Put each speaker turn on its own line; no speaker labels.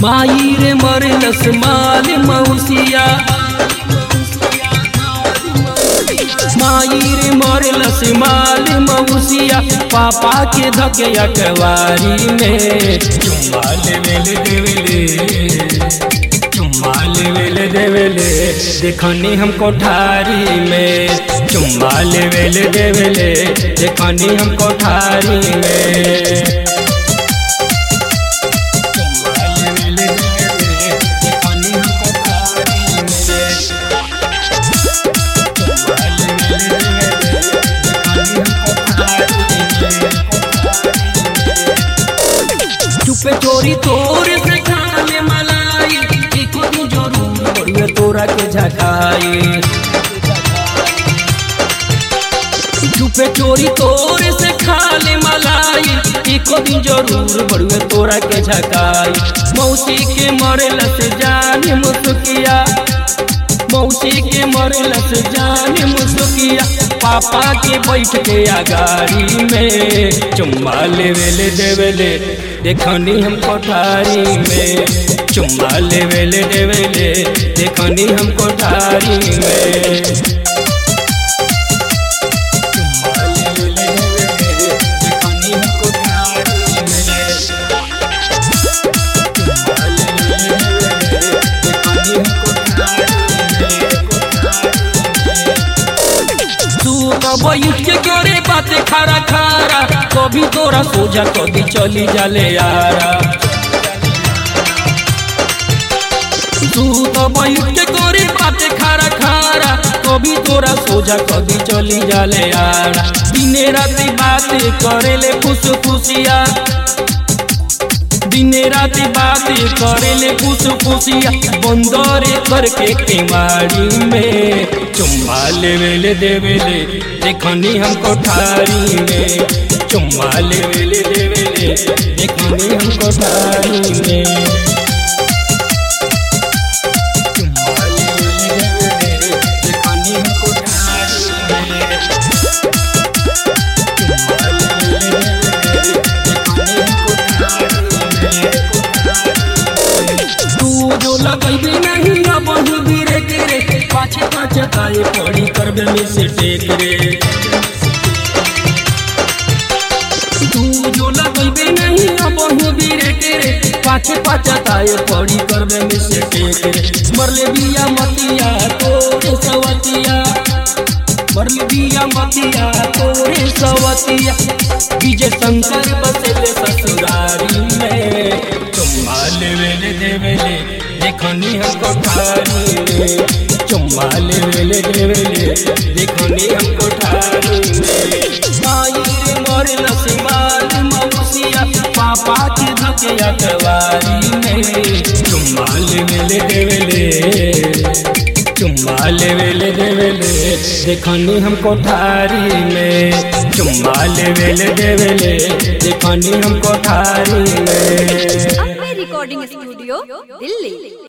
माई रे मरलस माल मौसिया माई रे मरलस माल मौसिया पापा के धके अकवारी में चुम्मा लेवेले देवेले चुम्मा लेवेले देवेले देखनी हम कोठारी में चुम्मा लेवेले देवेले देखनी हम कोठारी में चुम्मा लेवेले देवेले देखनी हम कोठारी में चुपे चोरी तोर से खाने मलाई एको दिन जरूर बढ़िया तोरा के झकाई चुपे चोरी तोर से खाले मलाई एको दिन जरूर बढ़िया तोरा के झकाई मौसी के मरलस जान मुसुकिया मौसी के मरलस जान मुसुकिया पापा के बैठ के अगाड़ी में चुम्मा लेवेले देवेले देखनी हम कोठारी में चुम्मा लेवेले देवेले देखनी हम कोठारी में चुम्मा लेवेले देवेले देखनी हम कोठारी में चुम्मा लेवेले देवेले देखनी हम कोठारी तू कब बैठ के करे बातें खारा खारा कभी तोरा सोझा कभी चली जाले यारा तू तो बैठ के करे बातें खारा खारा कभी तोरा सोझा कभी चली जाले यारा दिने राती बातें करेले खुश खुशिया दिने राती बातें करेले खुश खुशिया बंदरे करके केवाड़ी में चुम्मा लेवेले देवेले देखनी हम कोठारी में चुम्मा लेवेले देवेले देखनी हम कोठारी में चुम्मा लेवेले देवेले देखनी हम कोठारी में चुम्मा लेवेले देवेले देखनी हम कोठारी में तू जो लगैबे नहीं अब धीरे रे पाछे पाछे ताए पड़ी करबे में से टेक रे तू जो लगैबे नहीं अब धीरे रे पाछे पाछे ताए पड़ी करबे में से टेक रे मरले बिया मतिया तोरे सवतिया मरले बिया मतिया तोरे सवतिया विजय शंकर बसेले ससुरारी में चुम्मा लेवेले देवेले देखनी हम कोठारी में चुम्मा लेवेले देवेले देखनी हम कोठारी में माई रे मरलस माल मौसिया पापा के धके अकवारी में चुम्मा लेवेले देवेले चुम्मा लेवेले देवेले देखनी हम कोठारी में चुम्मा लेवेले देवेले देखनी हम कोठारी में
अम्बे रिकॉर्डिंग स्टूडियो दिल्ली